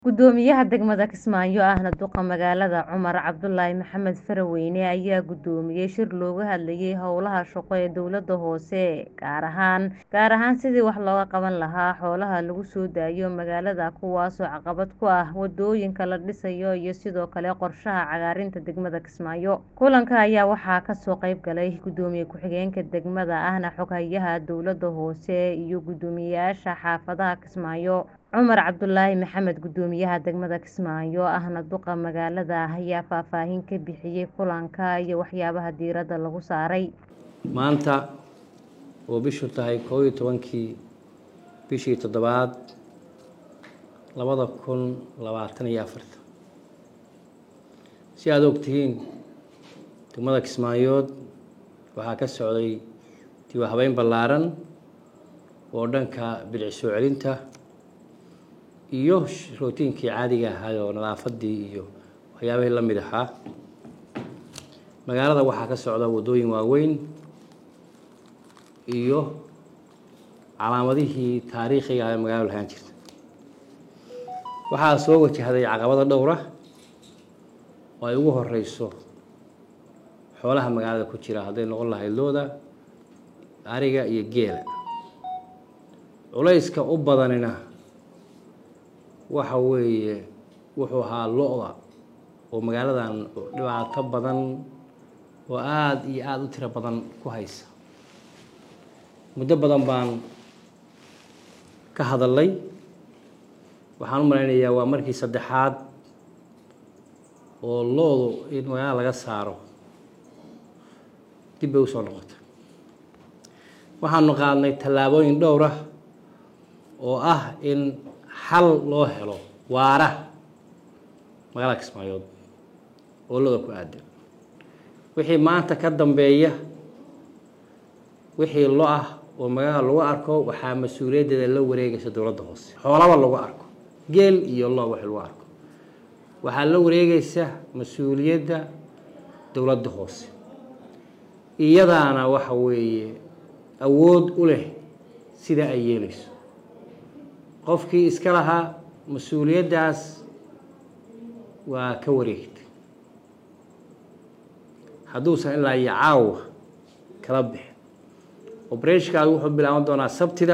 Gudoomiyaha degmada Kismaayo ahna duqa magaalada Cumar Cabdulaahi Maxamed Faraweyne ayaa gudoomiyay shir looga hadlayay howlaha shaqo ee dowlada hoose gaar ahaan gaar ahaan sidii wax looga qaban lahaa xoolaha lagu soo daayo magaalada kuwaasoo caqabad ku ah wadooyinka la dhisayo iyo sidoo kale qorshaha cagaarinta degmada Kismaayo kulanka ayaa waxaa kasoo qayb galay gudoomiye ku-xigeenka degmada ahna xoghayaha dowlada hoose iyo gudoomiyayaasha xaafadaha Kismaayo Cumar Cabdulaahi Maxamed gudoomiyaha degmada Kismaayo ahna duqa magaalada ayaa faahfaahin ka bixiyay kulanka iyo waxyaabaha diiradda lagu saaray maanta oo bishu tahay koob iyo tobankii bishii toddobaad labada kun labaatan iyo afarta si aada ogtihiin degmada Kismaayood waxaa ka socday dib u habeyn ballaaran oo dhanka bilic soo celinta iyo rootiinkii caadiga ahaa oo nadaafadii iyo waxyaabihii la mid ahaa magaalada waxaa ka socda waddooyin waaweyn iyo calaamadihii taariikhiga ah ee magaalada lahaan jirta waxaa soo wajahday caqabado dhowr ah oo ay ugu horeyso xoolaha magaalada ku jira hadday noqon lahayd looda ariga iyo geela culayska u badanina waxa weeye wuxuu ahaa lo-da oo magaaladan dhibaato badan oo aada iyo aada u tiro badan ku haysa muddo badan baan ka hadalay waxaan u malaynayaa waa markii saddexaad oo lo-du in magaalada laga saaro dib bay usoo noqotay waxaanu qaadnay tallaabooyin dhowr ah oo ah in xal loo helo waara magaalada Kismaayood oo looda ku aadan wixii maanta ka dambeeya wixii lo ah oo magaalada lagu arko waxaa mas-uuliyaddeeda la wareegaysa dowladda hoose xoolaba lagu arko geel iyo lo wixii lagu arko waxaa la wareegaysa mas-uuliyadda dowladda hoose iyadaana waxa weeye awood u leh sida ay yeelayso qofkii iska lahaa mas-uuliyaddaas waa ka wareegtay hadduusan ilaa iyo caawa kala bixin obreshkaadu wuxuu bilaaban doonaa sabtida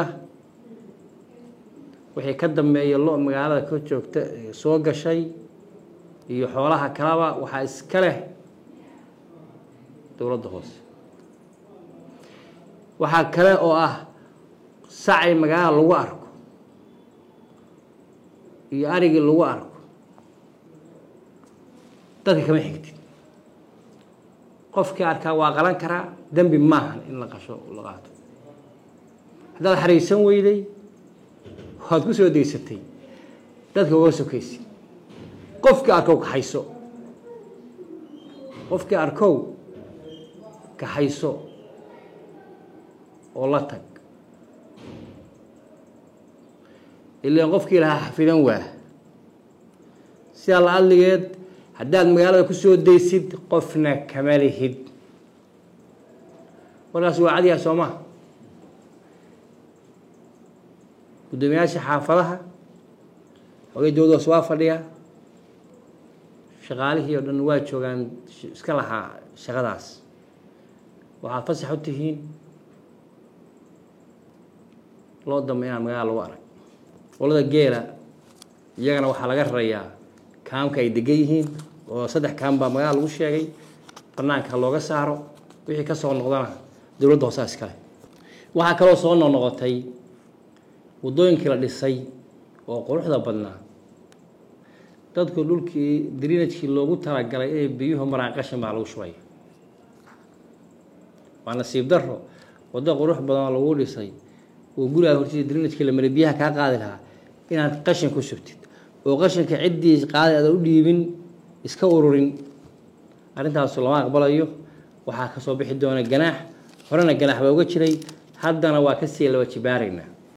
wixii ka dambeeya lo magaalada ka joogta soo gashay iyo xoolaha kalaba waxaa iska leh dowladda hoose waxaa kale oo ah sacay magaalada lagu arko iyo arigii lagu arko dadka kama xigtid qofkii arkaa waa qalan karaa dembi maahan in la qasho la qaato haddaad xariisan weyday waad ku soo deysatay dadka uga sokaysid qofkii arkow kaxayso qofkii arkow kaxayso oo la tag ilaan qofkii lahaa xafidan waa sidaa la adligeed haddaad magaalada ku soo daysid qofna kama lihid warkaas waa cadiyaa soo maha guddoomiyaasha xaafadaha xogay dowlada hoose waa fadhiya shaqaalihii oo dhan waa joogaan iska lahaa shaqadaas waxaad fasax u tihiin loo dambe inaan magaalada lagu arag qolada geela iyagana waxaa laga rarayaa kaamka ay degan yihiin oo saddex kaam baa magaalada lagu sheegay banaanka looga saaro wixii ka soo noqdana dowladda hoosaa iskale waxaa kaloo soo noqnoqotay waddooyinkii la dhisay oo quruxda badnaa dadku dhulkii drinajkii loogu talagalay inay biyuhu maraan qashin baa lagu shubaya waa nasiib daro waddo qurux badan oo lagu dhisay oo gurigaa hortiisa drinajkii la maray biyaha kaa qaadi lahaa inaad qashin ku shubtid oo qashinka ciddii qaadi aada u dhiibin iska ururin arrintaasu lama aqbalayo waxaa kasoo bixi doona ganaax horena ganaax baa uga jiray haddana waa kasii laba jibaaraynaa